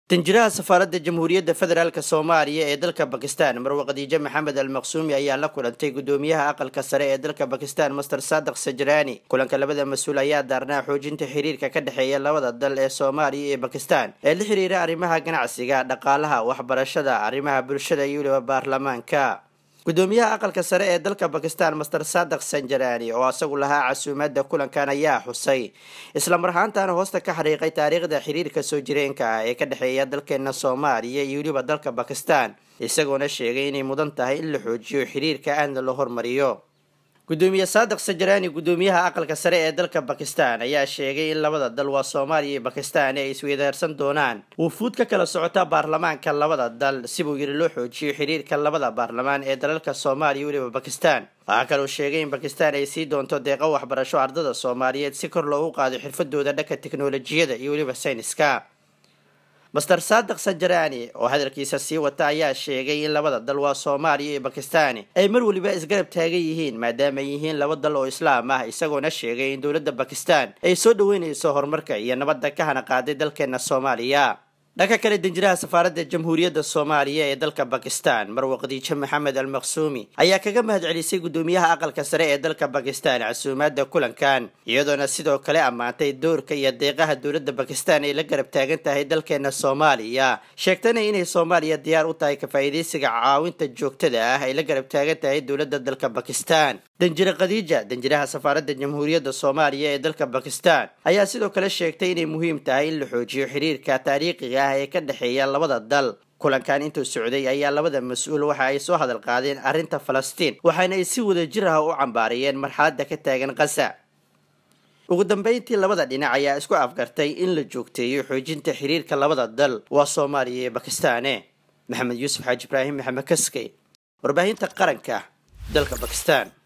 danjiraha safaaradda jamhuuriyadda federaalk soomaaliya ee dalka bakistan marwe khadiijo maxamed al maqsuumi ayaa la kulantay gudoomiyaha aqalka sare ee dalka bakistan master saadiq sajraani kulanka labada mas-uul ayaa daarnaa xoojinta xiriirka ka dhexeeya labada dal ee soomaaliya iyo bakistan ee la xiriira arrimaha ganacsiga dhaqaalaha waxbarashada arrimaha bulshada iyo weliba baarlamaanka gudoomiyaha aqalka sare ee dalka bakistan master saadiq sanjarani oo isagu lahaa casuumaadda kulankan ayaa xusay islamar ahaantaana hoosta ka xariiqay taariikhda xiriirka soo jireenka ah ee ka dhexeeya dalkeena soomaaliya iyo weliba dalka bakistan isagoona sheegay inay mudan tahay in la xoojiyo xiriirka aadna la hormariyo gudoomiye saadiq sajaraani gudoomiyaha aqalka sare ee dalka bakistan ayaa sheegay in labada dal waa soomaaliya iyo bakistan ay isweydaarsan doonaan wufuud ka kala socota baarlamaanka labada dal sibuu yiri loo xoojiyo xiriirka labada baarlamaan ee dalalka soomaaliya weliba bakistan waxaa kaloo sheegay in bakistan ay sii doonto deeqo waxbarasho ardada soomaaliyeed si kor loogu qaado xirfadooda dhanka teknolojiyada iyo weliba sayniska master saadiq sanjarani oo hadalkiisa sii wata ayaa sheegay in labada dal waa soomaaliya iyo bakistani ay mar weliba isgarab taagan yihiin maadaama ay yihiin laba dal oo islaam ah isagoona sheegay in dowladda bakistan ay soo dhaweynayso horumarka iyo nabadda ka hana qaaday dalkeena soomaaliya dhanka kale danjiraha safaaradda jamhuuriyadda soomaaliya ee dalka bakistan marwe khadiijo maxamed al maqsuumi ayaa kaga mahad celisay gudoomiyaha aqalka sare ee dalka bakistan casuumaadda kulankan iyadoona sidoo kale ammaantay doorka iyo deeqaha dowladda bakistan ay la garab taagan tahay dalkeena soomaaliya sheegtana inay soomaaliya diyaar u tahay ka-faa'iidaysiga caawinta joogtada ah ay la garab taagan tahay dowladda dalka bakistan danjire khadiija danjiraha safaaradda jamhuuriyadda soomaaliya ee dalka bakistan ayaa sidoo kale sheegtay inay muhiim tahay in la xoojiyo xiriirka taariikhiga ah ee ka dhexeeya labada dal kulankan intuu socday ayaa labada mas-uul waxa ay soo hadal qaadeen arrinta falastiin waxaana ay si wada jir ah u cambaariyeen marxaladda ka taagan kasa ugu dambeyntii labada dhinac ayaa isku afgartay in la joogteeyo xoojinta xiriirka labada dal waa soomaaliya iyo bakistaane maxamed yuusuf xaaji ibraahim maxamed kaskey warbaahinta qaranka dalka bakistan